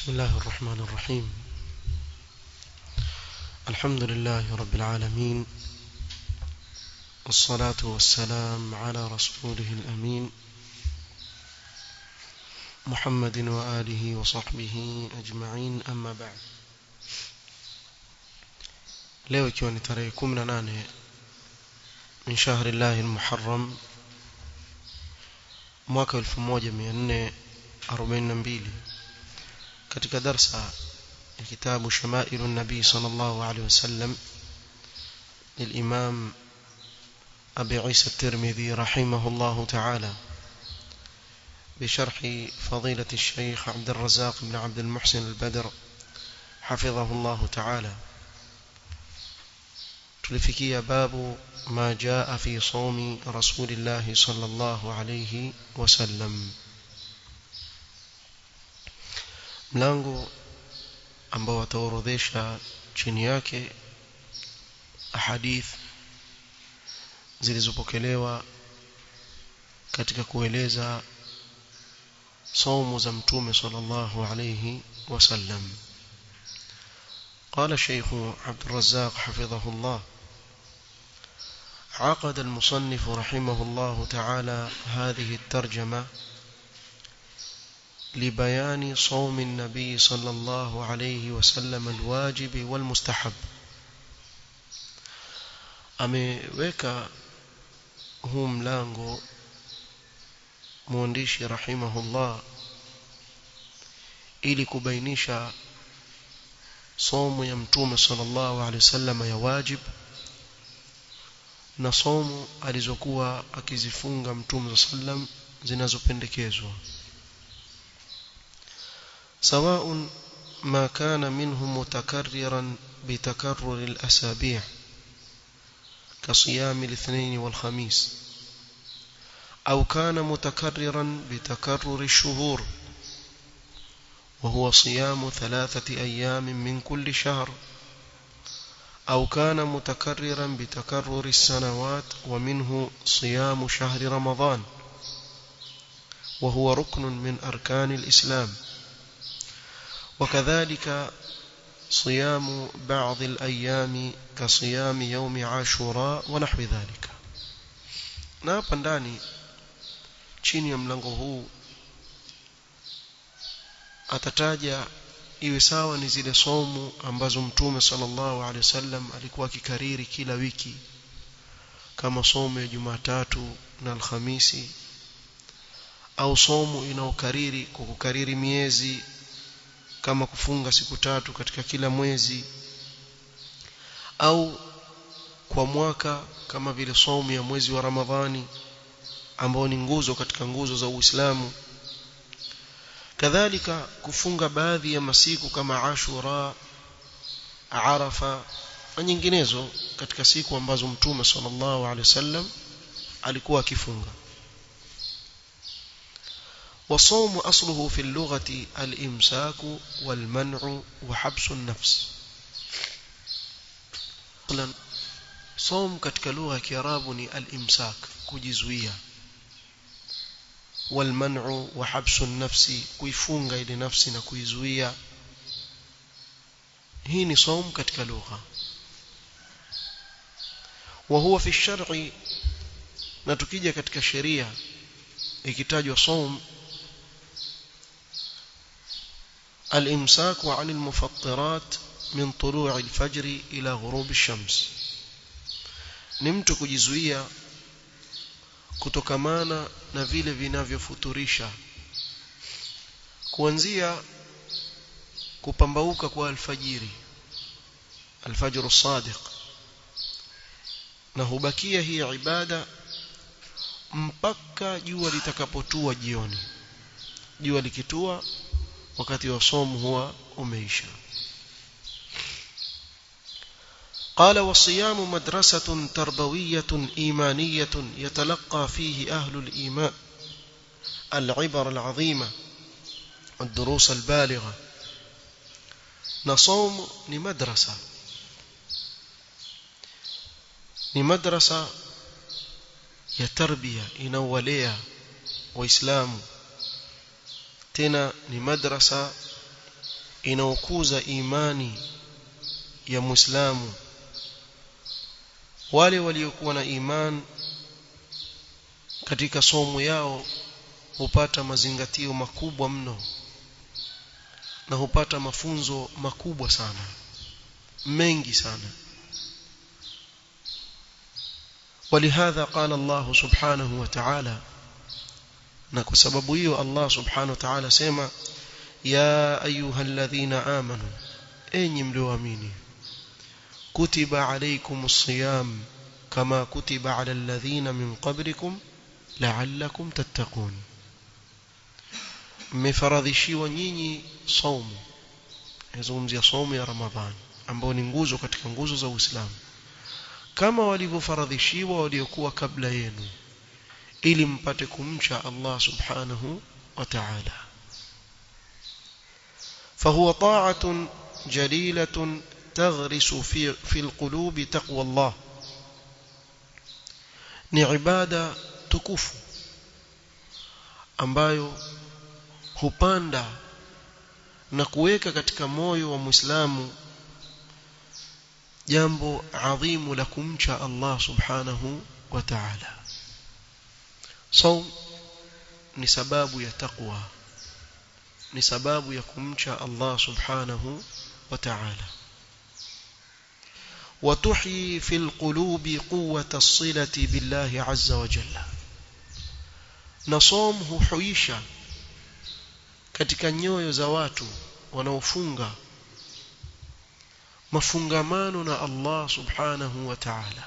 بسم الله الرحمن الرحيم الحمد لله رب العالمين والصلاة والسلام على رسوله الأمين محمد وآله وصحبه أجمعين أما بعد leo ikiwa ni tarehe 18 min shahri llahi almuharram mwaka 1442 katika darsa ya kitabu shamailu nabii sallallahu alaihi wasallam للإمام أبي عيسى الترمذي رحمه الله تعالى بشرح فضيلة الشيخ عبد الرزاق بن عبد المحسن البدر حفظه الله تعالى tulifikia babu ma jaa fi somi rasulillahi sallallahu alayhi wasallam mlango ambao wataorodhesha chini yake ahadith zilizopokelewa katika kueleza saumu za mtume sallallahu alayhi wasallam قال الشيخ عبد الرزاق حفظه الله عقد المصنف رحمه الله تعالى هذه الترجمة لبيان صوم النبي صلى الله عليه وسلم الواجب والمستحب ameweka huu mlango mwandishi rahimahullah ili kubainisha somo ya mtume sallallahu alaihi wasallam ya wajib na somo alizokuwa akizifunga mtume sallam zinazopendekezwa سواء ما كان منه متكررا بتكرر الأسابيع كصيام الاثنين والخميس أو كان متكررا بتكرر الشهور وهو صيام ثلاثة أيام من كل شهر أو كان متكررا بتكرر السنوات ومنه صيام شهر رمضان وهو ركن من أركان الإسلام وكذلك صيام بعض الأيام كصيام يوم عاشوراء ونحو ذلك na hapa ndani chini ya mlango huu atataja iwe sawa ni zile somu ambazo mtume sallallahu alaihi wasallam alikuwa akikariri kila wiki kama somo ya Jumatatu na Alhamisi au somo inaokariri kwa kukariri miezi kama kufunga siku tatu katika kila mwezi au kwa mwaka kama vile somo ya mwezi wa Ramadhani ambao ni nguzo katika nguzo za Uislamu kadhalika kufunga baadhi ya masiku kama Ashura Arafa na nyinginezo katika siku ambazo Mtume sallallahu alaihi wasallam alikuwa akifunga وصوم أصله في اللغة الإمساك والمنع وحبس النفس صوم katika lugha ya Kiarabu ni al-imsak kujizuia والمنع وحبس النفس kuifunga ile nafsi na kuizuia hii ni saum katika lugha وهو في الشرع na tukija katika sheria ikitajwa saum الامساك عن المفطرات من طلوع الفجر الى غروب الشمس ni mtu kujizuia kutokamana na vile vinavyofuturisha kuanzia kupambauka kwa alfajiri alfajr sadiq na hubakia hii ibada mpaka jua litakapotua jioni jua likitua wakati wa somo huwa umeisha قال والصيام مدرسة تربوية إيمانية يتلقى فيه أهل الإيمان العبر العظيمة والدروس البالغة نصوم لمدرسة لمدرسة يتربية إنولية وإسلام tena ni madrasa inaokuza imani ya muislamu wale waliokuwa na iman katika somo yao hupata mazingatio makubwa mno na hupata mafunzo makubwa sana mengi sana ولهذا قال الله سبحانه وتعالى na kwa sababu hiyo Allah subhanahu wa ta'ala sema ya ayyuhalladhina amanu enyi mlioamini kutiba alaykumus siyam kama kutiba ala alladhina min qablikum la'allakum tattaqun mmefaradhishiwa nyinyi saumu nazungumzia saumu ya ramadhani ambao ni nguzo katika nguzo za Uislamu kama walivyofaradhishiwa waliokuwa kabla yenu ili mpate kumcha Allah subhanahu wa ta'ala فهو طاعة جليلة تغرس في في القلوب تقوى الله ni ibada tukufu ambayo hupanda na kuweka katika moyo wa Muislamu jambo adhimu la kumcha Allah subhanahu wa ta'ala saum ni sababu ya taqwa ni sababu ya kumcha Allah subhanahu wa ta'ala وتحيي في القلوب قوة الصلة بالله عز وجل نصوم huhuisha katika nyoyo za watu wanaofunga mafungamano na Allah subhanahu wa ta'ala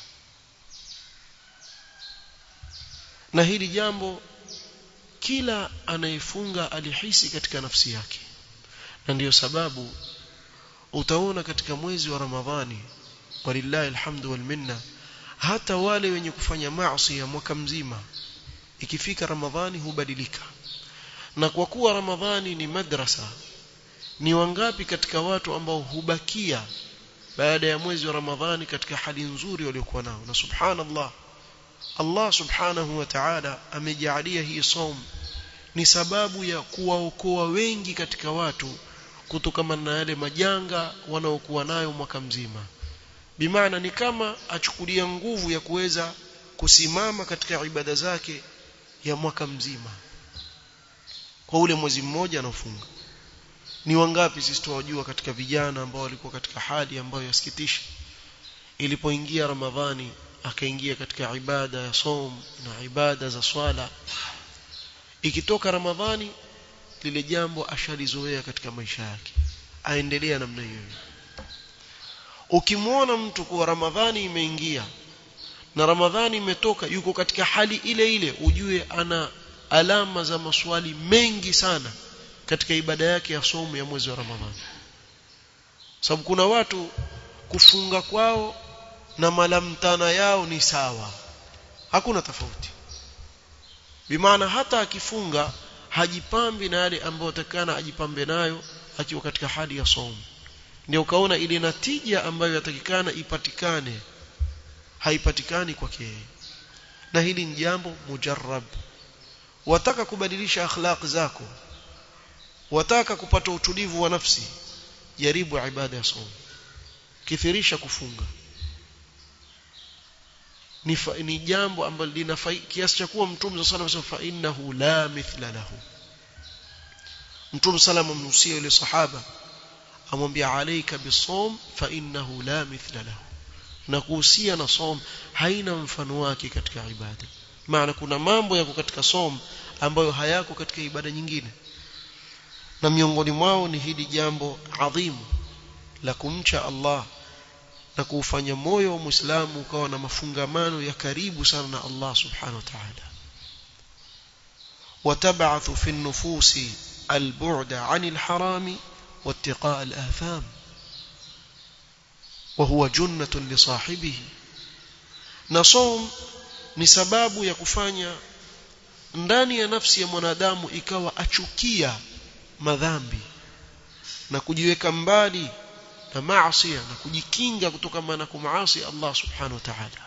na hili jambo kila anayefunga alihisi katika nafsi yake na ndiyo sababu utaona katika mwezi wa Ramadhani walillahi alhamdu wal minna hata wale wenye kufanya maasi ya mwaka mzima ikifika Ramadhani hubadilika na kwa kuwa Ramadhani ni madrasa ni wangapi katika watu ambao hubakia baada ya mwezi wa Ramadhani katika hali nzuri waliokuwa nao na subhanallah Allah subhanahu wa ta'ala amejalia hii saum ni sababu ya kuwaokoa wengi katika watu kutokana na yale majanga wanaokuwa nayo mwaka mzima bimaana ni kama achukulia nguvu ya kuweza kusimama katika ibada zake ya mwaka mzima kwa ule mwezi mmoja anaofunga ni wangapi sisi tuwajua katika vijana ambao walikuwa katika hali ambayo yasikitisha ilipoingia ramadhani akaingia katika ibada ya som na ibada za swala ikitoka ramadhani lile jambo ashalizoea katika maisha yake aendelea namna hiyo ukimwona mtu kuwa ramadhani imeingia na ramadhani imetoka yuko katika hali ile ile ujue ana alama za maswali mengi sana katika ibada yake ya somo ya mwezi wa ramadhani sababu kuna watu kufunga kwao na malamtana yao ni sawa hakuna tofauti bimaana hata akifunga hajipambi na yale ambayo atakana ajipambe nayo akiwa katika hali ya somo ndio ukaona ile natija ambayo yatakikana ipatikane haipatikani kwake na hili ni jambo mujarrab wataka kubadilisha akhlaq zako wataka kupata utulivu wa nafsi jaribu ibada ya somo kithirisha kufunga ni, fa, ni jambo ambalo lina kiasi cha kuwa mtume sallallahu alayhi wasallam fa innahu la mithla lahu mtume sallallahu amnusia yule sahaba amwambia alayka bisawm fa innahu la mithla lahu na kuhusia na som haina mfano wake katika ibada maana kuna mambo yako katika som ambayo hayako katika ibada nyingine na miongoni mwao ni hili jambo adhimu la kumcha Allah na kuufanya moyo wa Muislamu ukawa na mafungamano ya karibu sana na Allah subhanahu wa ta'ala وتبعث في النفوس البعد عن الحرام واتقاء الآثام وهو جنة لصاحبه نصوم ni sababu ya kufanya ndani ya nafsi ya mwanadamu ikawa achukia madhambi na kujiweka mbali na maasi na kujikinga kutokana na kumaasi Allah subhanahu wa ta'ala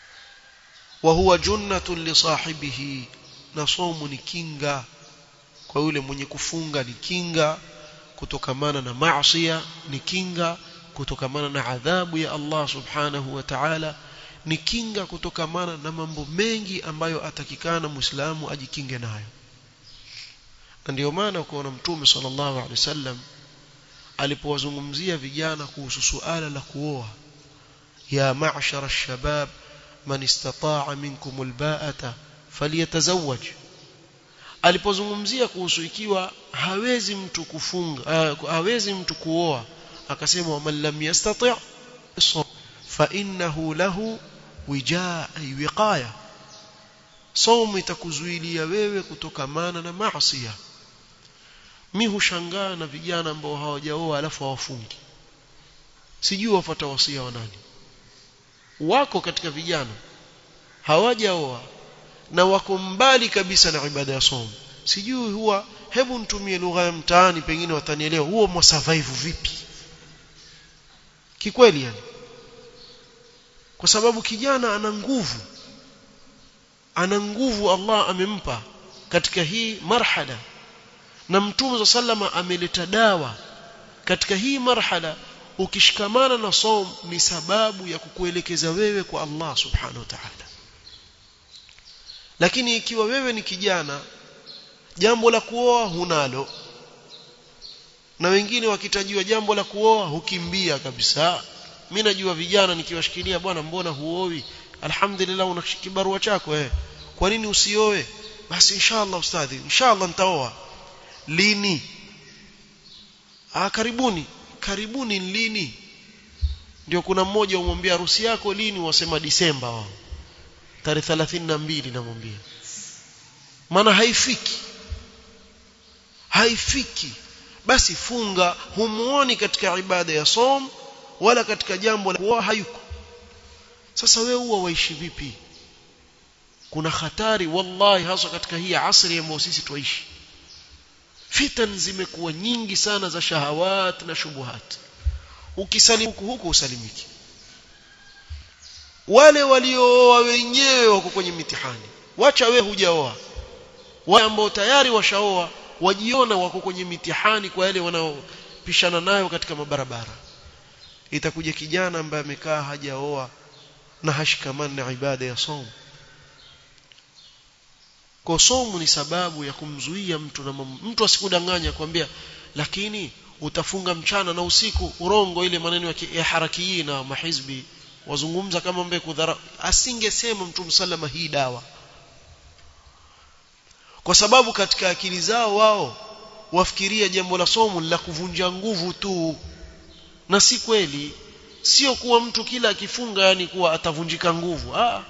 wa huwa junnatun li sahibihi na somu ni kinga kwa yule mwenye kufunga ni kinga kutokamana na maasiya ni kinga kutokamana na adhabu ya Allah subhanahu wa ta'ala ni kinga kutokamana na mambo mengi ambayo atakikana muislamu ajikinge nayo na ndio maana ukaona mtume sallallahu alaihi wasallam alipowazungumzia vijana kuhusu suala la kuoa ya ma'shara ash-shabab man istata'a minkum al-ba'ata falyatazawwaj alipozungumzia kuhusu ikiwa hawezi mtu kufunga uh, hawezi mtu kuoa akasema man lam yastati' fa innahu lahu wijaa wiqaya saumu itakuzuilia wewe kutokamana na maasi mi hushangaa na vijana ambao hawajaoa alafu hawafungi sijui wafuata wasia wa nani wako katika vijana hawajaoa na wako mbali kabisa na ibada ya somo sijui huwa hebu nitumie lugha ya mtaani pengine watanielewa huo mwa survive vipi kikweli yani kwa sababu kijana ana nguvu ana nguvu Allah amempa katika hii marhala na mtume sallama ameleta dawa katika hii marhala ukishikamana na som ni sababu ya kukuelekeza wewe kwa Allah subhanahu wa ta'ala lakini ikiwa wewe ni kijana jambo la kuoa hunalo na wengine wakitajiwa jambo la kuoa hukimbia kabisa mimi najua vijana nikiwashikilia bwana mbona huoi alhamdulillah una kibarua chako eh kwa nini usioe basi inshallah ustadhi inshallah nitaoa lini ah karibuni karibuni lini ndio kuna mmoja umwambia harusi yako lini wasema disemba wao tarehe 32 namwambia maana haifiki haifiki basi funga humuoni katika ibada ya som wala katika jambo la kuoa hayuko sasa wewe huwa waishi vipi kuna hatari wallahi hasa katika hii asri ambayo sisi tuishi fitan zimekuwa nyingi sana za shahawat na shubuhat ukisalimu huku huku usalimiki wale waliooa wenyewe wako kwenye mitihani wacha we hujaoa wale ambao tayari washaoa wajiona wako kwenye mitihani kwa yale wanaopishana nayo katika mabarabara itakuja kijana ambaye amekaa hajaoa na hashikamani na ibada ya somo kwa somo ni sababu ya kumzuia mtu na mtu asikudanganya kwambia lakini utafunga mchana na usiku urongo ile maneno ya, ya harakii na mahizbi wazungumza kama mbe kudhara asingesema mtu msalama hii dawa kwa sababu katika akili zao wao wafikiria jambo la somo la kuvunja nguvu tu na si kweli sio kuwa mtu kila akifunga yani kuwa atavunjika nguvu ah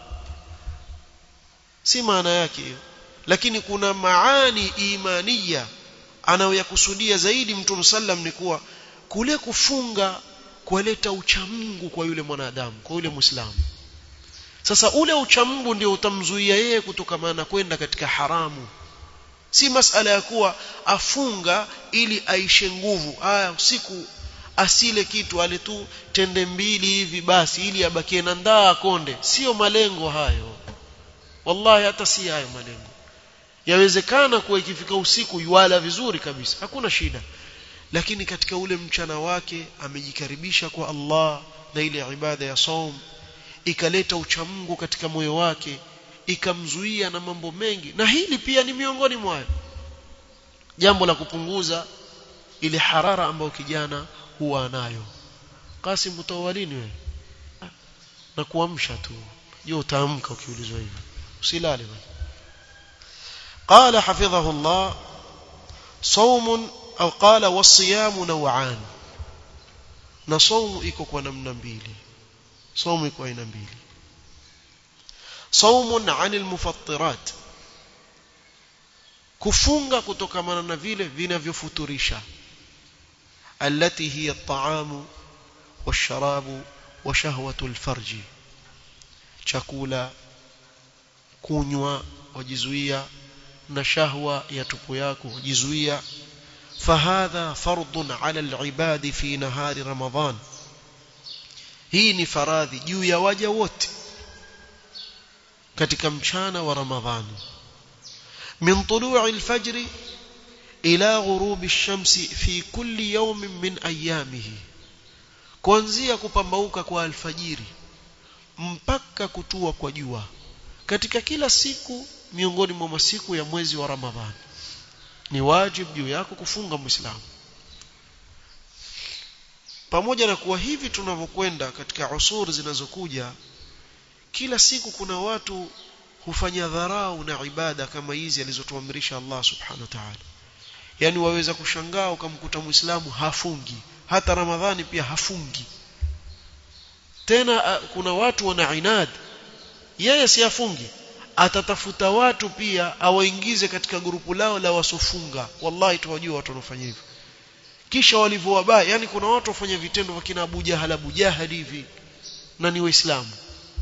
si maana yake hiyo lakini kuna maani imania anayoyakusudia zaidi mtume sallam ni kuwa kule kufunga kuleta uchamungu kwa yule mwanadamu kwa yule muislamu sasa ule uchamungu ndio utamzuia yeye kutokamana kwenda katika haramu si masala ya kuwa afunga ili aishe nguvu aya usiku asile kitu ale tu tende mbili hivi basi ili abakie na ndaa konde sio malengo hayo wallahi hata si hayo malengo yawezekana kuwa ikifika usiku yuala vizuri kabisa hakuna shida lakini katika ule mchana wake amejikaribisha kwa Allah na ile ibada ya saum ikaleta uchamungu katika moyo wake ikamzuia na mambo mengi na hili pia ni miongoni mwayo jambo la kupunguza ile harara ambayo kijana huwa nayo Kasim utawalini wewe na kuamsha tu je utaamka ukiulizwa hivyo usilale bwana قال حفظه الله صوم أو قال والصيام نوعان na saumu iko kwa namna mbili saumu iko aina mbili saumun anil mufattirat kufunga kutokamana na vile vinavyofuturisha التي هي الطعام والشراب وشهوة الفرج chakula kunywa wajizuia na shahwa ya tupu yako wajizuia فهذا فرض على العباد في نهار رمضان hii ni faradhi juu ya waja wote katika mchana wa ramadhani min tulu'i al-fajr ila ghurubi shamsi fi kulli yawmin min ayamihi kuanzia kupambauka kwa alfajiri mpaka kutua kwa jua katika kila siku miongoni mwa masiku ya mwezi wa Ramadhani ni wajibu juu yako kufunga muislamu pamoja na kuwa hivi tunavyokwenda katika usuri zinazokuja kila siku kuna watu hufanya dharau na ibada kama hizi alizotuamrisha Allah subhanahu wa ta'ala yani waweza kushangaa ukamkuta muislamu hafungi hata ramadhani pia hafungi tena kuna watu wana inad yeye si afungi atatafuta watu pia awaingize katika grupu lao la wasofunga wallahi tuwajua watu wanaofanya hivyo kisha walivyowabaya yani kuna watu wafanya vitendo vya kina Abu Jahal Abu Jahal hivi na ni waislamu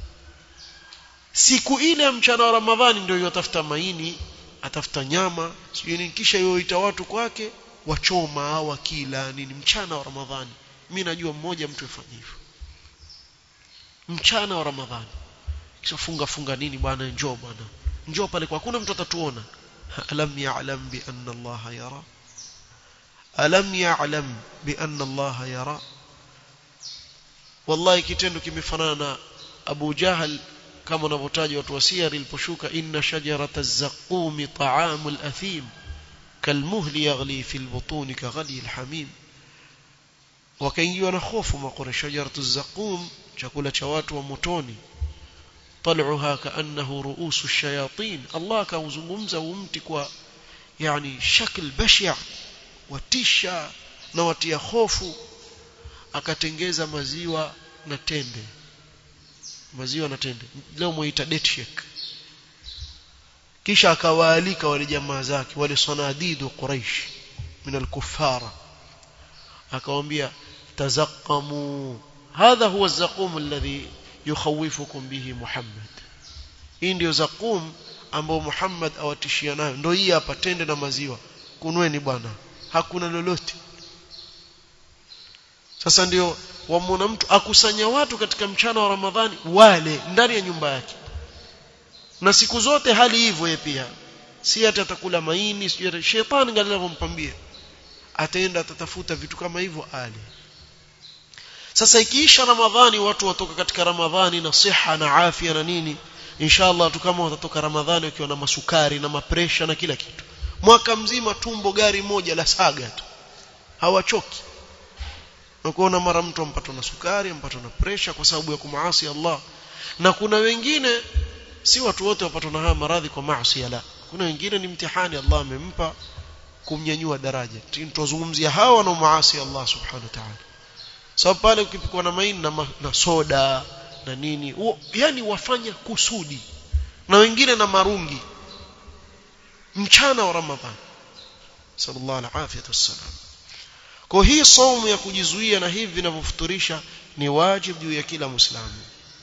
siku ile ya mchana wa Ramadhani ndio yatafuta maini atafuta nyama sijui nini kisha yoita watu kwake wachoma au wakila nini mchana wa Ramadhani mimi najua mmoja mtu afanye hivyo mchana wa Ramadhani kisha funga funga nini bwana njoo bwana njoo pale kwa hakuna mtu atatuona alam ya'lam bi anna Allah yara alam ya'lam bi anna Allah yara wallahi kitendo kimefanana na Abu Jahal kama wanavyotaja watu wa siyar iliposhuka inna shajarata az-zaqum ta'amul athim kalmuhli yaghli fil butun kaghali al-hamim wakaingiwa na hofu makore shajaratu az-zaqum chakula cha watu wa motoni طلعها كأنه رؤوس الشياطين الله كاuzungumza umti kwa yani shakl bashia watisha na watia hofu akatengeza maziwa na tende maziwa na tende leo muita date shake kisha akawaalika wale jamaa zake wale sanadidu quraish min al-kuffara akawaambia tazaqamu hadha huwa az-zaqum alladhi yukhawifukum bihi Muhammad hii ndio zaqum ambao Muhammad awatishia nayo ndio hii hapa tende na maziwa kunweni bwana hakuna lolote sasa ndio wamwona mtu akusanya watu katika mchana wa Ramadhani wale ndani ya nyumba yake na siku zote hali hivyo yeye pia si hata atakula maini sio shetani ngali anavyompambia ataenda atatafuta vitu kama hivyo ale sasa ikiisha ramadhani watu watoka katika ramadhani na siha na afya na nini inshallah tu kama watatoka ramadhani wakiwa na masukari na mapresha na kila kitu mwaka mzima tumbo gari moja la saga tu hawachoki na kuona mara mtu ampatwa na sukari ampatwa na presha kwa sababu ya kumaasi Allah na kuna wengine si watu wote wapatwa na haya maradhi kwa maasi la kuna wengine ni mtihani Allah amempa kumnyanyua daraja tunazungumzia hawa wanaomaasi Allah subhanahu wa ta'ala sababu pale ukipikwa na maini na, ma, na soda na nini uo, yani wafanya kusudi na wengine na marungi mchana wa ramadhan sallallahu alaihi wasallam kwa hii saumu ya kujizuia na hivi vinavyofuturisha ni wajibu juu ya kila muislamu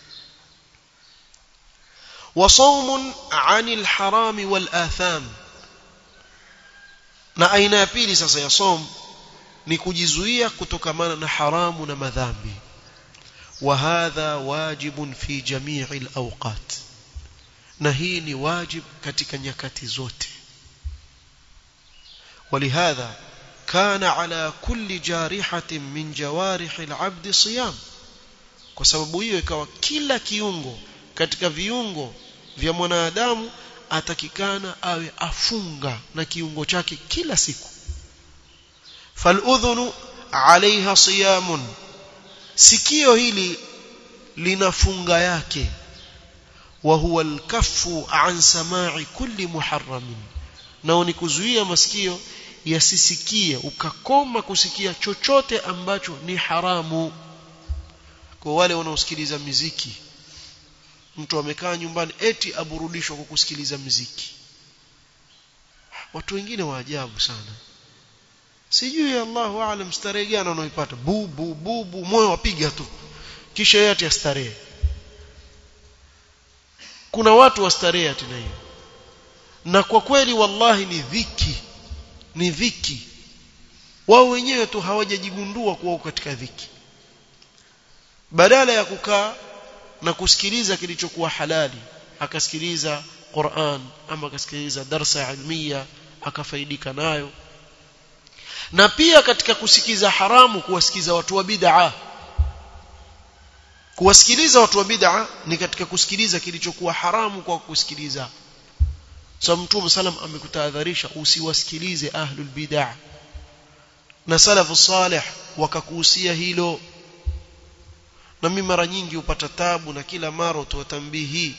وصوم عن الحرام والآثام na aina ya pili sasa ya som ni kujizuia kutokamana na haramu na madhambi wa hadha wajibun fi jami'i al-awqat na hii ni wajib katika nyakati zote ولهذا كان على كل جارحة من جوارح العبد صيام kwa sababu hiyo ikawa kila kiungo katika viungo vya mwanadamu atakikana awe afunga na kiungo chake kila siku faludhunu alaiha siyamun sikio hili lina funga yake wa huwa alkaffu an samai kulli muharramin nao ni kuzuia masikio yasisikie ukakoma kusikia chochote ambacho ni haramu kwa wale wanaosikiliza miziki mtu amekaa nyumbani eti aburudishwa kwa kusikiliza muziki watu wengine wa ajabu sana sijui Allahu aalam starehe gani wanaoipata bu bu bu bu moyo wapiga tu kisha yeye ati astarehe kuna watu wastarehe ati na hiyo na kwa kweli wallahi ni dhiki ni dhiki wao wenyewe tu hawajajigundua kuwa katika dhiki badala ya kukaa na kusikiliza kilichokuwa halali akasikiliza Qur'an ama akasikiliza darsa ilmiya akafaidika nayo na pia katika kusikiza haramu kuwasikiza watu wa bid'a kuwasikiliza watu wa bid'a ni katika kusikiliza kilichokuwa haramu kwa kusikiliza so mtume salam amekutahadharisha usiwasikilize ahlul bid'a na salafu salih wakakuhusia hilo na mimi mara nyingi upata tabu na kila mara utowatambihi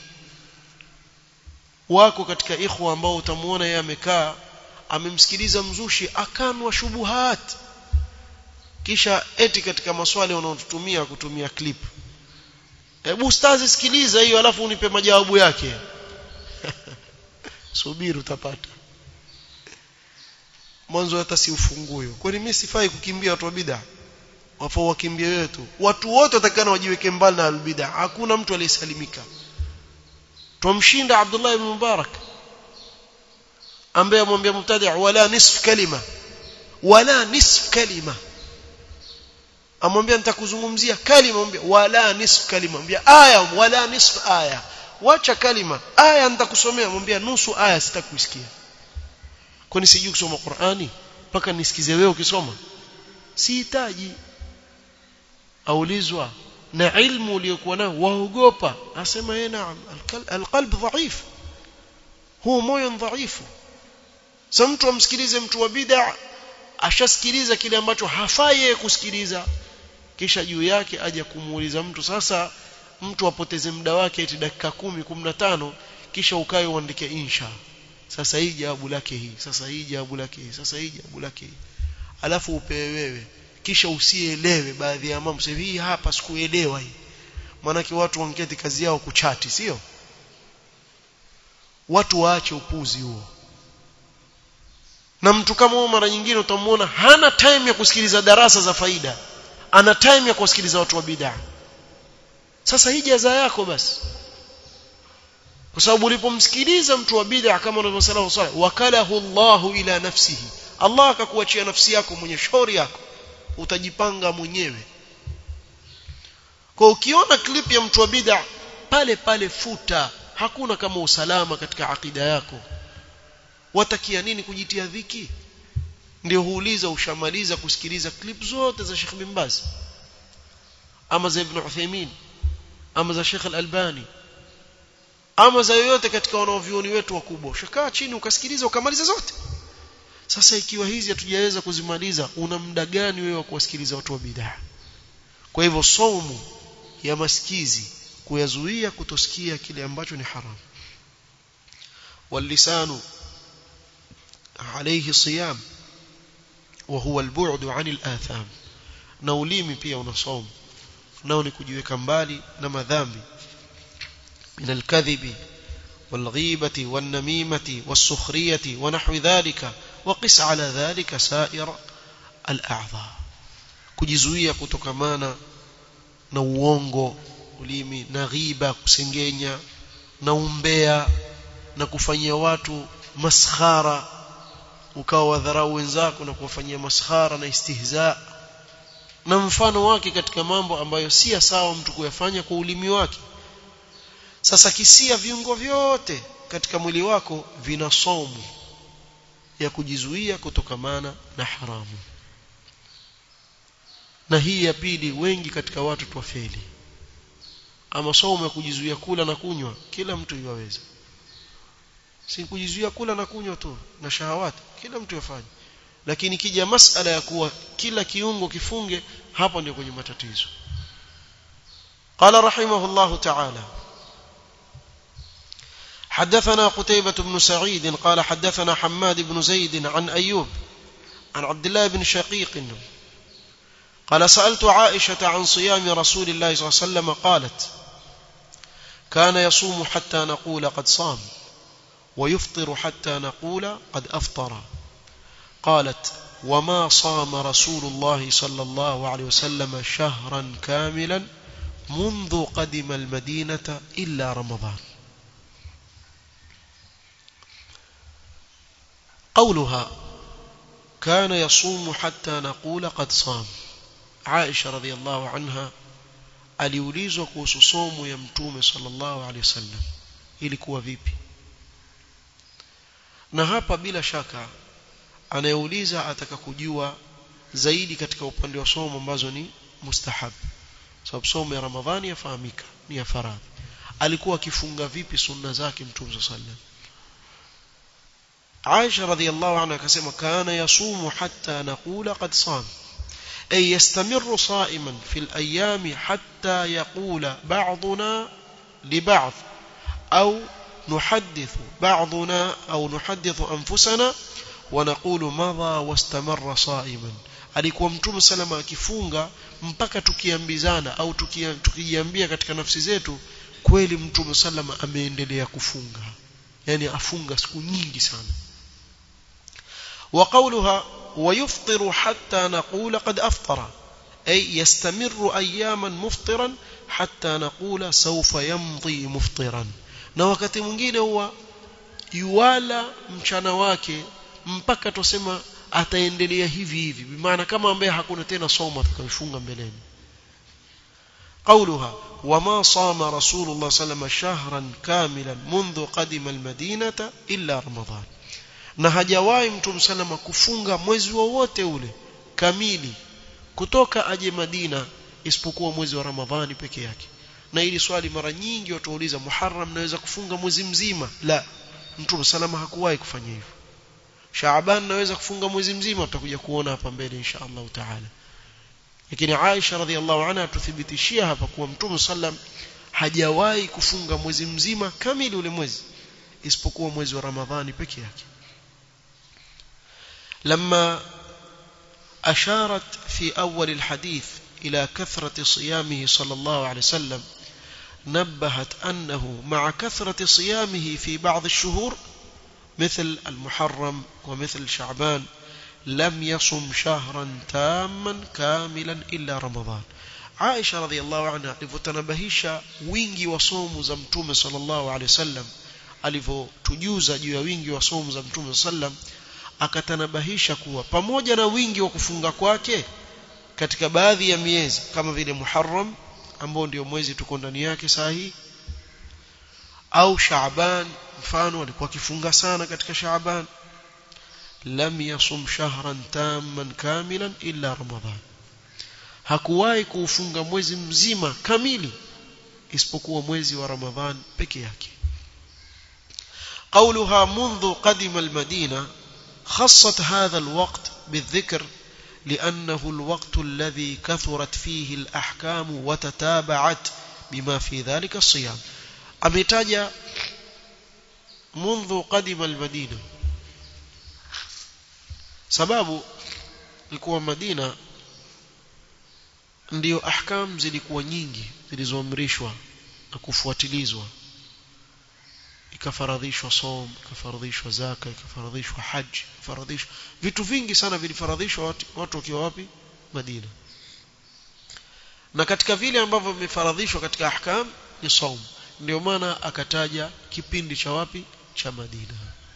wako katika ikhwa ambao utamuona yeye amekaa amemsikiliza mzushi akanwa shubuhat kisha eti katika maswali wanaotutumia kutumia clip hebu ustazi sikiliza hiyo alafu unipe majawabu yake subiri utapata mwanzo hata si ufunguyo kwani mimi sifai kukimbia watu wa bid'a wafaa wakimbie wewe tu watu wote watakana wajiweke mbali na albid'a hakuna mtu aliyesalimika tumshinda Abdullah ibn Mubarak ambaye amwambia mubtadi' wala nisf kalima wala nisf kalima amwambia nitakuzungumzia kalima mwambia wala nisf kalima mwambia aya wala nisf aya wacha kalima aya nitakusomea mwambia nusu aya sitakusikia kwani sijui kusoma Qur'ani mpaka nisikize wewe ukisoma sihitaji aulizwa na ilmu uliyokuwa nayo waogopa asema yeye naam alqalb dhaif huo moyo dhaifu sasa mtu amsikilize mtu wa bid'a ashasikiliza kile ambacho hafai yeye kusikiliza kisha juu yake aje kumuuliza mtu sasa mtu apoteze muda wake eti dakika kumi, kumi na tano kisha ukae uandike insha sasa hii jawabu lake hii sasa hii jawabu lake hii sasa hii jawabu lake hii alafu upewe wewe kisha usielewe baadhi ya mambo sasa hii hapa sikuelewa hii maanake watu wangeti kazi yao kuchati sio watu waache upuzi huo na mtu kama huyo mara nyingine utamuona hana time ya kusikiliza darasa za faida ana time ya kusikiliza watu wa bid'a sasa hii jaza yako basi kwa sababu ulipomsikiliza mtu wa bid'a kama unavyosema swala wakalahu Allahu ila nafsihi Allah akakuachia nafsi yako mwenye shauri yako utajipanga mwenyewe kwa ukiona clip ya mtu wa bid'a pale pale futa hakuna kama usalama katika akida yako watakia nini kujitia dhiki ndio huuliza ushamaliza kusikiliza clip zote za Sheikh bin Baz ama za Ibn Uthaymeen ama za Sheikh Al-Albani ama za yoyote katika wanaovioni wetu wakubwa ushakaa chini ukasikiliza ukamaliza zote sasa ikiwa hizi hatujaweza kuzimaliza una muda gani wewe wa kuwasikiliza watu wa bid'a kwa hivyo saumu ya masikizi kuyazuia kutosikia kile ambacho ni haram واللسان عليه صيام وهو البعد عن الآثام na ulimi pia una saumu nao ni kujiweka mbali na madhambi من الكذب والغيبة والنميمة والسخرية ونحو ذلك وقس على ذلك سائر الأعضاء kujizuia kutokamana na uongo ulimi na ghiba kusengenya na umbea na kufanyia watu maskhara ukawa wadharau wenzako na kuwafanyia maskhara na istihza na mfano wake katika mambo ambayo si sawa mtu kuyafanya kwa ulimi wake sasa kisia viungo vyote katika mwili wako vina somu ya kujizuia kutokamana na haramu na hii ya pili wengi katika watu twafeli ama somo ya kujizuia kula na kunywa kila mtu yaweza si kujizuia kula na kunywa tu na shahawati kila mtu yafanye lakini kija masala ya kuwa kila kiungo kifunge hapo ndio kwenye matatizo قال رحمه الله تعالى حدثنا قتيبة بن سعيد قال حدثنا حماد بن زيد عن أيوب عن عبد الله بن شقيق قال سألت عائشة عن صيام رسول الله صلى الله عليه وسلم قالت كان يصوم حتى نقول قد صام ويفطر حتى نقول قد أفطر قالت وما صام رسول الله صلى الله عليه وسلم شهرا كاملا منذ قدم المدينة إلا رمضان قولها كان يصوم حتى نقول قد صام عائشة رضي الله عنها aliulizwa kuhusu somo ya mtume sallallahu alaihi wasallam ilikuwa vipi na hapa bila shaka anayeuliza ataka kujua zaidi katika upande wa somo ambazo ni mustahab sababu somo ya ramadhani yafahamika ni ya faradhi alikuwa akifunga vipi sunna zake mtume sallallahu Aisha radhiallahu anha akasema kana yasumu hatta naqula qad sam ay yastamiru sa'iman fil ayami hatta yaqula ba'duna li ba'd au نحدث بعضنا أو نحدث أنفسنا ونقول مضى واستمر صائما alikuwa mtume salama akifunga mpaka tukiambizana au tukijiambia katika nafsi zetu kweli mtume salama ameendelea kufunga yani afunga siku nyingi sana وقولها ويفطر حتى نقول قد أفطر أي يستمر أياما مفطرا حتى نقول سوف يمضي مفطرا na wakati mwingine huwa yuwala mchana wake mpaka tusema ataendelea hivi hivi bimaana kama ambaye hakuna tena somo atakayofunga mbeleni قولها وما صام رسول الله صلى الله عليه وسلم شهرا كاملا منذ قدم المدينة إلا رمضان na hajawahi mtume salama kufunga mwezi wowote ule kamili kutoka aje Madina isipokuwa mwezi wa Ramadhani peke yake na hili swali mara nyingi watu wauliza Muharram naweza kufunga mwezi mzima la mtume salama hakuwahi kufanya hivyo Shaaban naweza kufunga mwezi mzima tutakuja kuona hapa mbele insha Allah taala lakini Aisha radhiallahu anha tuthibitishia hapa kuwa mtume sallam hajawahi kufunga mwezi mzima kamili ule mwezi isipokuwa mwezi wa Ramadhani peke yake لما أشارت في أول الحديث إلى كثرة صيامه صلى الله عليه وسلم نبهت أنه مع كثرة صيامه في بعض الشهور مثل المحرم ومثل شعبان لم يصم شهرا تاما كاملا إلا رمضان عائشة رضي الله عنها alivyotanabahisha wingi wa somu za mtume sallallahu alaihi wasallam alivyotujuza juu ya wingi wa somu za mtume sallam akatanabahisha kuwa pamoja na wingi wa kufunga kwake katika baadhi ya miezi kama vile Muharram ambao ndio mwezi tuko ndani yake saa hii au Shaaban mfano alikuwa akifunga sana katika Shaaban lam yasum shahran tamman kamilan illa Ramadhan hakuwahi kuufunga mwezi mzima kamili isipokuwa mwezi wa Ramadhan peke yake قولها منذ قدم المدينة خصت هذا الوقت بالذكر لأنه الوقت الذي كثرت فيه الأحكام وتتابعت بما في ذلك الصيام أمتاج منذ قدم المدينة sababu ilikuwa Madina ndiyo ahkam zilikuwa nyingi zilizoamrishwa na kufuatilizwa ikafaradhishwa som ikafaradhishwa zaka ikafaradhishwa haji ikafaradhishwa vitu vingi sana vilifaradhishwa watu, watu wakiwa wapi Madina na katika vile ambavyo vimefaradhishwa katika ahkam ni saum ndio maana akataja kipindi cha wapi cha Madina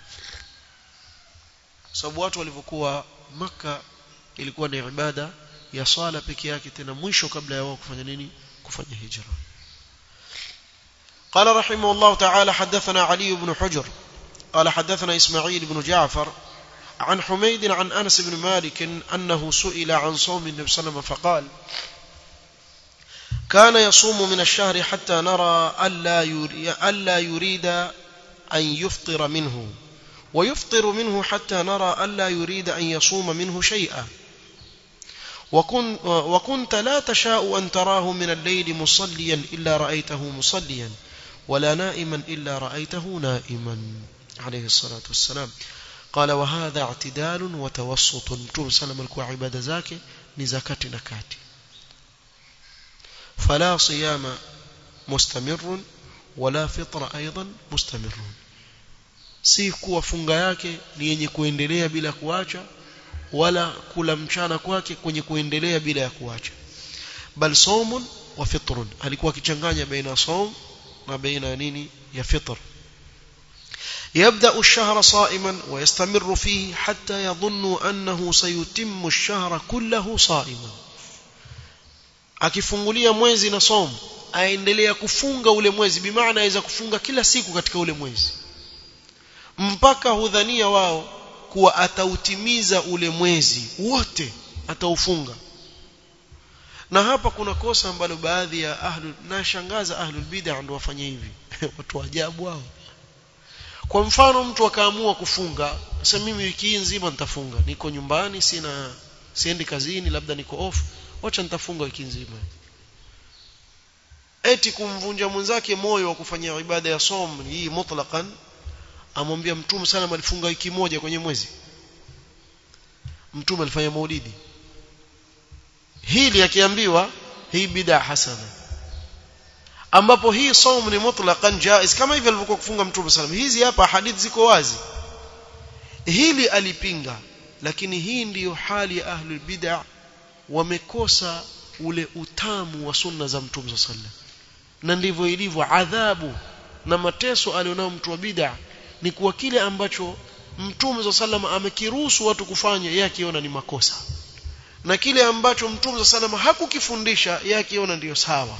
sababu watu walivyokuwa maka ilikuwa ni ibada ya sala peke yake tena mwisho kabla ya wao kufanya nini kufanya hijra قال رحمه الله تعالى حدثنا علي بن حجر قال حدثنا إسماعيل بن جعفر عن حميد عن أنس بن مالك أنه سئل عن صوم النبي صلى الله عليه وسلم فقال كان يصوم من الشهر حتى نرى ألا يريد, ألا يريد أن يفطر منه ويفطر منه حتى نرى ألا يريد أن يصوم منه شيئا وكن وكنت لا تشاء أن تراه من الليل مصليا إلا رأيته مصليا ولا نائما إلا رأيته نائما عليه الصلاة والسلام قال وهذا اعتدال وتوسط متوم سلم الكوع عبادة زاكي نزكاة نكاتي فلا صيام مستمر ولا فطر أيضا مستمر si kuwa funga yake ni yenye kuendelea bila kuacha wala kula mchana kwake kwenye kuendelea bila ya kuacha bal saumun wa fitrun alikuwa akichanganya baina saum na baina nini ya fitr يبدأ الشهر صائما ويستمر فيه حتى يظن أنه سيتم الشهر كله صائما akifungulia mwezi na somo aendelea kufunga ule mwezi bimaana aweza kufunga kila siku katika ule mwezi mpaka hudhania wao kuwa atautimiza ule mwezi wote ataufunga na hapa kuna kosa ambalo baadhi ya ahlu nashangaza ahlul bid'ah ndio wafanye hivi watu wa ajabu hao kwa mfano mtu akaamua kufunga sasa mimi wiki hii nzima nitafunga niko nyumbani sina siendi kazini labda niko off wacha nitafunga wiki nzima eti kumvunja mwenzake moyo wa kufanya ibada ya som hii mutlaqan amwambia mtume sana alifunga wiki moja kwenye mwezi mtume alifanya maulidi hili akiambiwa hii bid'a hasana ambapo hii saum ni mutlaqan jaiz kama hivi alivyokuwa kufunga mtume sallam hizi hapa hadithi ziko wazi hili alipinga lakini hii ndiyo hali ya ahlul bid'a wamekosa ule utamu wa sunna za mtume sallam na ndivyo ilivyo adhabu na mateso alionao mtu wa bid'a ni kuwa kile ambacho mtume sallam amekiruhusu watu kufanya yeye akiona ni makosa na kile ambacho mtume sallam hakukifundisha yeye akiona ndiyo sawa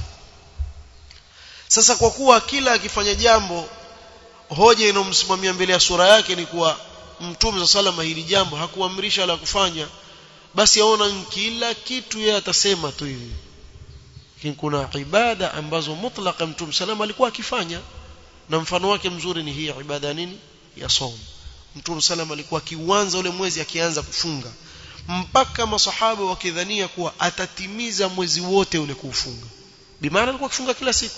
sasa kwa kuwa kila akifanya jambo hoja inomsimamia mbele ya sura yake ni kuwa mtume salama hili jambo hakuamrisha la kufanya basi aona kila kitu yeye atasema tu hivi lakini kuna ibada ambazo mutlaka mtume salama alikuwa akifanya na mfano wake mzuri ni hii ibada nini ya saum mtume salama alikuwa akianza ule mwezi akianza kufunga mpaka masahaba wakidhania kuwa atatimiza mwezi wote ule kuufunga bimaana alikuwa akifunga kila siku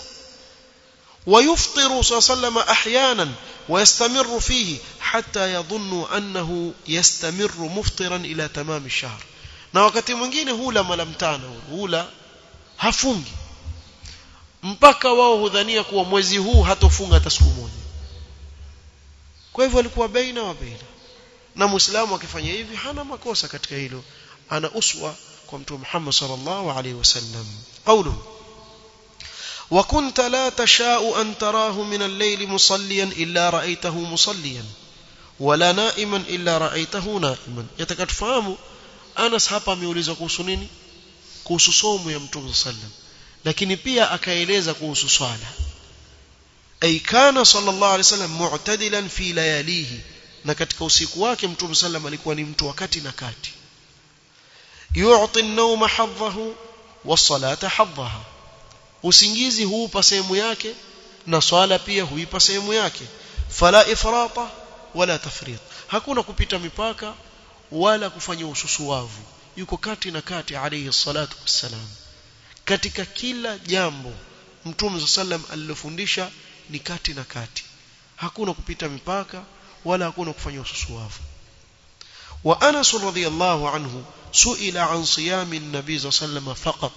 ويفطر صلى الله عليه وسلم احيانا ويستمر فيه حتى يظن انه يستمر مفطرا الى تمام الشهر na wakati mwingine hula mara mtano hula hafungi mpaka wao hudhania kuwa mwezi huu hatofunga hata siku moja kwa hivyo alikuwa baina wa baina na muislamu akifanya hivi hana makosa katika hilo ana uswa kwa mtume Muhammad sallallahu alaihi wasallam qawluhu وكنت لا تشاء أن تراه من الليل مصليا إلا رأيته مصليا ولا نائما إلا رأيته نائما يتكتفهم أنس hapa ameulizwa kuhusu nini kuhusu somo ya mtume sallam lakini pia akaeleza kuhusu swala ay kana sallallahu alayhi wasallam mu'tadilan fi layalihi na katika usiku wake mtume sallam alikuwa ni mtu wakati na kati yu'ti an-nawma hadhahu was-salata hadhaha usingizi huupa sehemu yake na swala pia huipa sehemu yake fala ifrata wala tafrit hakuna kupita mipaka wala kufanya ususuwavu yuko kati na kati alayhi salatu wassalam katika kila jambo mtume sallam alilofundisha ni kati na kati hakuna kupita mipaka wala hakuna kufanya ususuwavu wa Anas radhiyallahu anhu suila an siyami an-nabi sallam faqat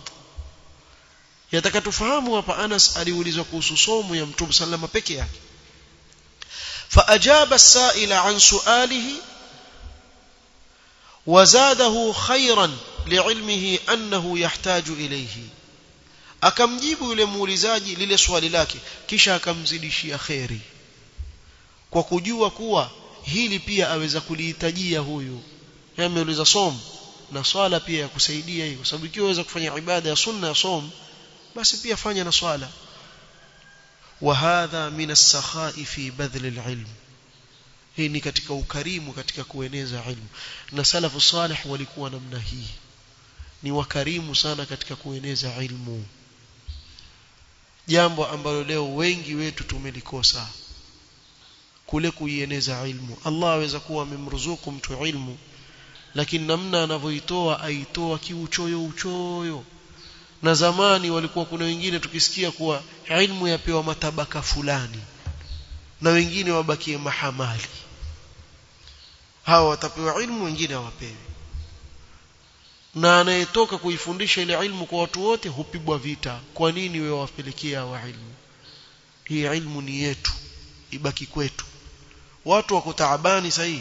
yataka tufahamu hapa Anas aliulizwa kuhusu somo ya Mtume sallama peke yake فأجاب السائل عن سؤاله وزاده خيرا لعلمه أنه يحتاج إليه akamjibu yule muulizaji lile swali lake kisha akamzidishia kheri kwa kujua kuwa hili pia aweza kulihitajia huyu ameuliza som na swala pia ya kusaidia hiyo kwa sababu ikiwa waweza kufanya ibada ya sunna ya som basi pia fanya na swala وهذا من السخاء في بذل العلم hii ni katika ukarimu katika kueneza ilmu na salafu salih walikuwa namna hii ni wakarimu sana katika kueneza ilmu jambo ambalo leo wengi wetu tumelikosa kule kuieneza ilmu Allah aweza kuwa amemruzuku mtu ilmu lakini namna anavyoitoa aitoa kiuchoyo uchoyo na zamani walikuwa kuna wengine tukisikia kuwa ilmu yapewa matabaka fulani na wengine wabakie mahamali hawa watapewa ilmu wengine hawapewi na anayetoka kuifundisha ile ilmu kwa watu wote hupigwa vita kwa nini wewe wapelekea wa ilmu hii ilmu ni yetu ibaki kwetu watu wako taabani sahihi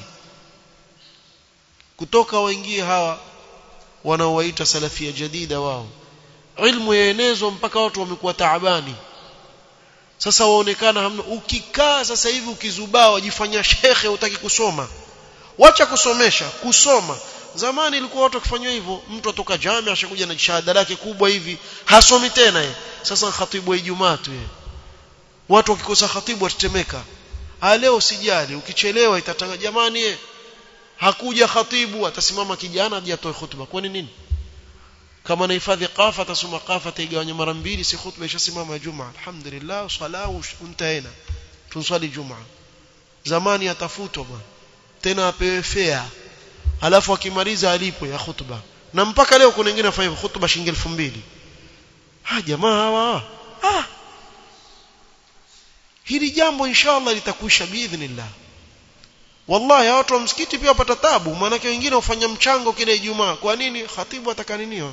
kutoka waingie hawa wanaowaita salafia jadida wao ilmu yaenezwa mpaka watu wamekuwa taabani sasa waonekana hamna ukikaa sasa hivi ukizubaa wajifanya shekhe utaki kusoma wacha kusomesha kusoma zamani ilikuwa watu wakifanywa hivyo mtu atoka jamii ashakuja na shahada lake kubwa hivi hasomi tena ye. sasa khatibu wa Ijumaa tu ye. watu wakikosa khatibu watatemeka ah leo sijali ukichelewa itatanga jamani ye. hakuja khatibu atasimama kijana aje atoe khutba kwani nini kama anahifadhi qafa atasoma qafa taigawanya mara mbili si khutba ishasimama juma alhamdulillah sala untaena tunswali juma zamani atafutwa bwana tena apewe fea alafu akimaliza alipo ya khutba na mpaka leo kuna wengine wafanya khutba shilingi 2000 ha jamaa hawa ah hili jambo inshallah litakwisha biidhnillah wallahi watu wa msikiti pia wapata tabu maana wengine hufanya mchango kile Ijumaa kwa nini khatibu atakaniniwa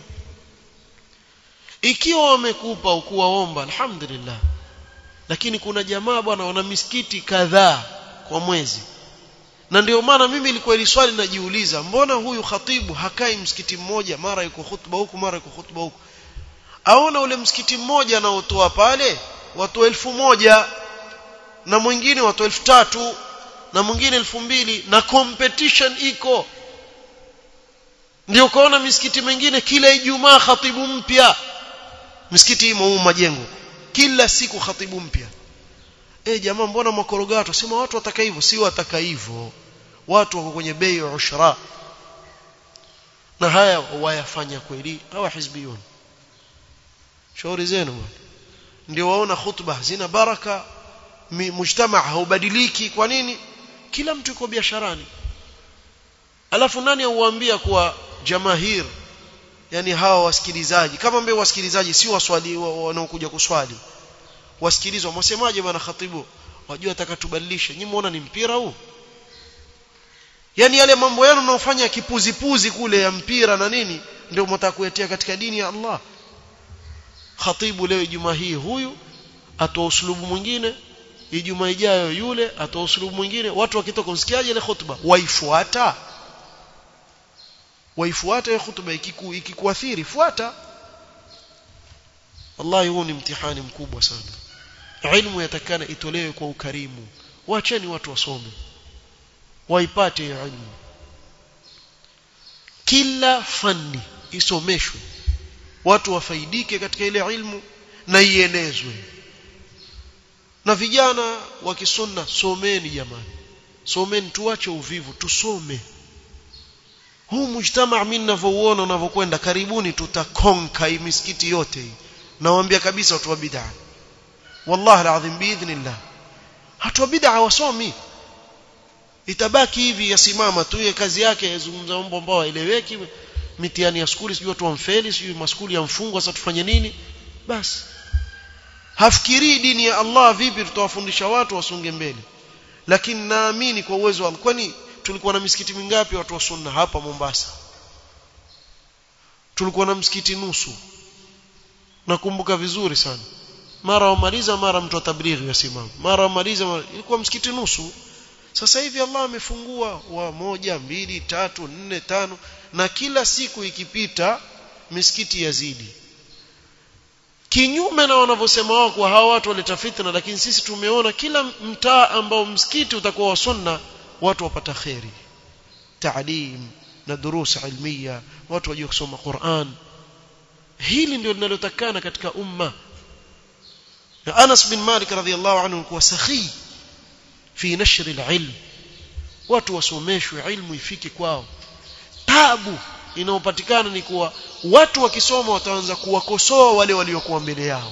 ikiwa wamekupa ukuwaomba alhamdulillah lakini kuna jamaa bwana wana misikiti kadhaa kwa mwezi na ndio maana mimi ilikuwa ili swali najiuliza mbona huyu khatibu hakai msikiti mmoja mara yuko khutba huku mara yuko khutba huku aona ule msikiti mmoja anaotoa pale watu elfu moja na mwingine watu elfu tatu na mwingine elfu mbili na competition iko ndio kaona misikiti mingine kila Ijumaa khatibu mpya misikiti imo huko majengo kila siku khatibu mpya eh jamaa mbona makorogato sema watu wataka hivyo si wataka hivyo watu wako kwenye bei ya ushra na haya wayafanya kweli hawa hizbiyun shauri zenu ndio waona khutba zina baraka mujtama haubadiliki kwa nini kila mtu yuko biasharani alafu nani auambia kuwa jamahir yani hawa wasikilizaji kama mbee wasikilizaji si waswali wanaokuja kuswali wasikilizwa mwasemaje bwana khatibu wajua atakatubadilisha nyinyi muona ni mpira huu yani yale mambo yenu mnaofanya kipuzipuzi kule ya mpira na nini ndio mtakuetea katika dini ya Allah khatibu leo Ijumaa hii huyu atoa uslubu mwingine Ijumaa ijayo yule atoa uslubu mwingine watu wakitoka msikiaje ile khutba waifuata waifuata ile khutba ikiku ikikuathiri fuata wallahi huu ni mtihani mkubwa sana ilmu yatakana itolewe kwa ukarimu waacheni watu wasome waipate hiyo ilmu kila fani isomeshwe watu wafaidike katika ile ilmu na ienezwe na vijana wa kisunna someni jamani someni tuache uvivu tusome huu mujtama mimi ninavyouona unavyokwenda karibuni tutakonka hii misikiti yote hii nawaambia kabisa watu wa bid'a wallahi alazim biidhnillah watu wa bid'a wasomi itabaki hivi yasimama tu kazi yake yazungumza mambo ambayo haeleweki mitihani ya skuli sijui watu wamfeli sijui maskuli yamfungwa sasa tufanye nini basi hafikirii dini ya Allah vipi tutawafundisha watu wasunge mbele lakini naamini kwa uwezo wa kwani tulikuwa na misikiti mingapi watu wa sunna hapa Mombasa tulikuwa na msikiti nusu nakumbuka vizuri sana mara wamaliza mara mtu atablighi yasimama mara wamaliza mara... ilikuwa msikiti nusu sasa hivi Allah amefungua wa moja mbili tatu nne tano na kila siku ikipita misikiti yazidi kinyume na wanavyosema wao kwa hawa watu waleta fitna lakini sisi tumeona kila mtaa ambao msikiti utakuwa wa sunna watu wapata khairi taalim na durusa ilmiya watu wajue kusoma Qur'an hili ndio linalotakana katika umma na Anas bin Malik radhiyallahu anhu alikuwa sahi fi nashr alilm watu wasomeshwe ilmu ifike kwao tabu inayopatikana ni kuwa watu wakisoma wataanza kuwakosoa wale waliokuwa mbele yao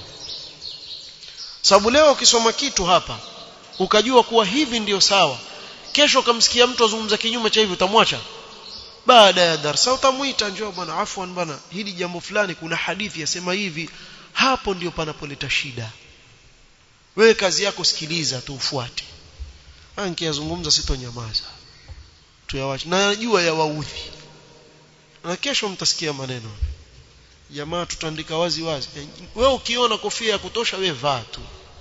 sababu leo ukisoma kitu hapa ukajua kuwa hivi ndiyo sawa kesho ukamsikia mtu azungumza kinyume cha hivi utamwacha baada ya darasa utamuita njoo bwana afwan bwana hili jambo fulani kuna hadithi yasema hivi hapo ndio panapoleta shida wewe kazi yako sikiliza tu ufuate ankiyazungumza sitonyamaza tuyawache na najua yawaudhi na kesho mtasikia maneno jamaa tutaandika wazi wazi wewe ukiona kofia ya kutosha wewe vaa tu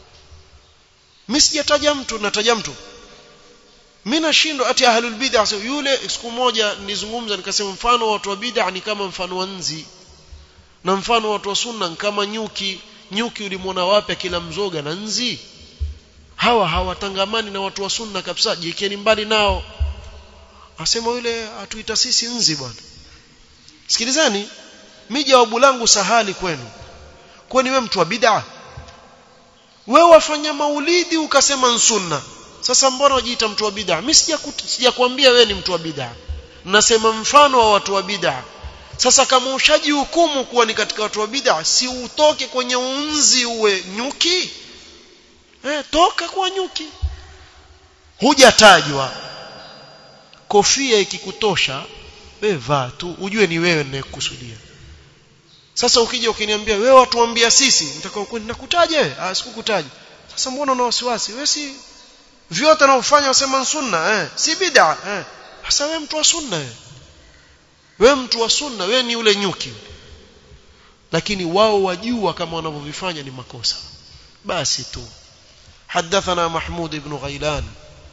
mimi sijataja mtu nataja mtu mimi nashindwa ati ahlul bid'ah so, yule siku moja nizungumza nikasema mfano watu wa bid'ah ni kama mfano wa nzi na mfano watu wa sunna ni kama nyuki nyuki ulimwona wapi kila mzoga na nzi hawa hawatangamani na watu wa sunna kabisa jikeni mbali nao asema yule atuita sisi nzi bwana sikilizani mimi jawabu langu sahali kwenu kwani wewe mtu wa bid'a wewe wafanya maulidi ukasema sunna sasa mbona wajiita mtu wa bid'a mimi sijakwambia wewe ni mtu wa bid'a nasema mfano wa watu wa bid'a sasa kama ushaji hukumu kuwa ni katika watu wa bid'a si utoke kwenye unzi uwe nyuki eh toka kwa nyuki hujatajwa kofia ikikutosha wewe vaa tu ujue ni wewe ninayekusudia sasa ukija ukiniambia wewe watuambia sisi nitakao kwenda nakutaja wewe ah sikukutaja sasa mbona una wasiwasi wewe si vyote unaofanya wasema sunna eh si bid'a eh sasa wewe mtu wa sunna wewe wewe mtu wa sunna wewe ni ule nyuki lakini wao wajua kama wanavyovifanya ni makosa basi tu حدثنا محمود بن غيلان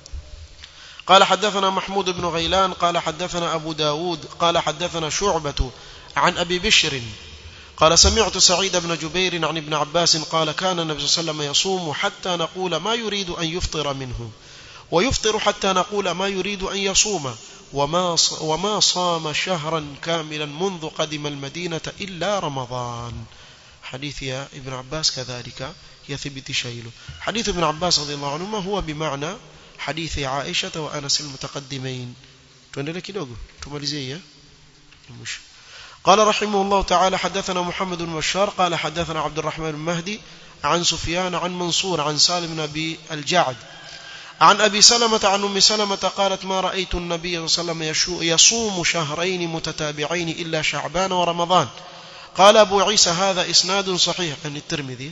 قال حدثنا محمود بن غيلان قال حدثنا أبو داود قال حدثنا شعبة عن أبي بشر قال سمعت سعيد بن جبير عن ابن عباس قال كان النبي صلى الله عليه وسلم يصوم حتى نقول ما يريد أن يفطر منه ويفطر حتى نقول ما يريد أن يصوم وما وما صام شهرا كاملا منذ قدم المدينة إلا رمضان حديث يا ابن عباس كذلك يثبت شيله حديث ابن عباس رضي الله عنهما هو بمعنى حديث عائشة وأنس المتقدمين tuendelee kidogo tumalizie mwisho قال رحمه الله تعالى حدثنا محمد بن بشار قال حدثنا عبد الرحمن بن مهدي عن سفيان عن منصور عن سالم بن أبي الجعد عن أبي سلمة عن أم سلمة قالت ما رأيت النبي صلى الله عليه وسلم يصوم شهرين متتابعين إلا شعبان ورمضان قال أبو عيسى هذا إسناد صحيح عن الترمذي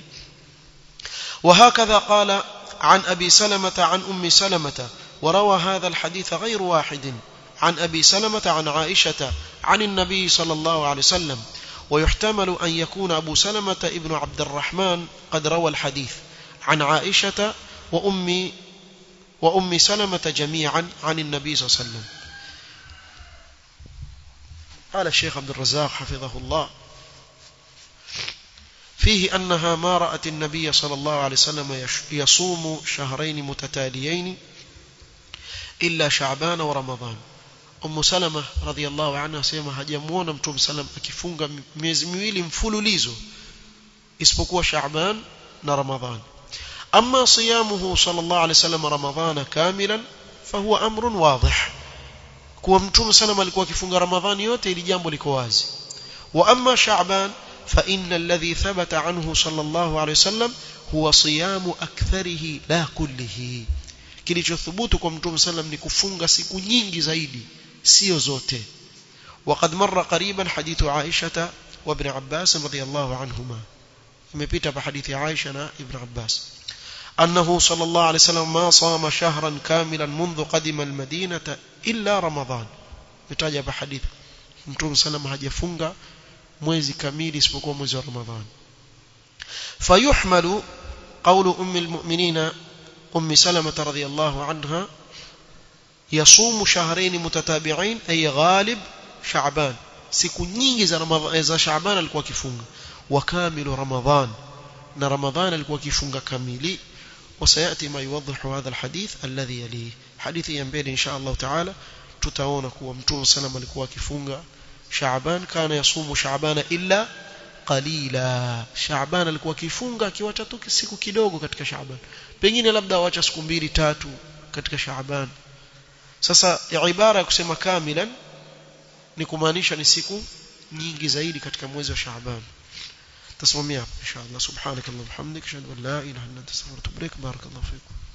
وهكذا قال عن أبي سلمة عن أم سلمة وروى هذا الحديث غير واحد عن أبي سلمة عن عائشة عن النبي صلى الله عليه وسلم ويحتمل أن يكون أبو سلمة ابن عبد الرحمن قد روى الحديث عن عائشة وأم وأم سلمة جميعا عن النبي صلى الله عليه وسلم قال الشيخ عبد الرزاق حفظه الله فيه أنها ما رأت النبي صلى الله عليه وسلم يصوم شهرين متتاليين إلا شعبان ورمضان Ummu Salama radhiallahu anha asema hajamuona Mtume sallam akifunga miezi miwili mfululizo isipokuwa Shaaban na Ramadhan. Amma siyamuhu sallallahu alayhi wasallam Ramadhana kamilan fahuwa amrun wadih. Kuwa Mtume sallam alikuwa akifunga Ramadhani yote ili jambo liko wazi. Wa amma Shaaban fa inna alladhi thabata anhu sallallahu alayhi wasallam huwa siyamu aktharihi la kullihi. Kilichothubutu kwa Mtume sallam ni kufunga siku nyingi zaidi sio zote وقد مر قريبا حديث عائشة وابن عباس رضي الله عنهما imepita pa hadithi Aisha na Ibn Abbas أنه صلى الله عليه وسلم ما صام شهرا كاملا منذ قدم المدينة إلا رمضان mitaja pa hadithi Mtume sallam hajafunga mwezi kamili isipokuwa mwezi wa Ramadhan فيحمل قول أم المؤمنين أم سلمة رضي الله عنها يصوم شهرين متتابعين أي غالب شعبان siku nyingi za ramadhan za shaaban alikuwa akifunga wa kamilu ramadhan na ramadhan alikuwa akifunga kamili وسياتي ما يوضح هذا الحديث الذي يليه حديث ينبغي ان شاء الله تعالى tutaona kuwa mtume sallam alikuwa akifunga shaaban kana yasumu shaabana illa qalila shaaban alikuwa akifunga akiwacha tu siku kidogo katika shaaban pengine labda awacha siku mbili tatu katika shaaban sasa ibara ya kusema kamilan ni kumaanisha ni siku nyingi zaidi katika mwezi wa Shaaban tasimamia hapo inshallah subhanakallahumma hamdika ashhadu an la ilaha illa anta astaghfiruka wa atubu ilaik barakallahu fikum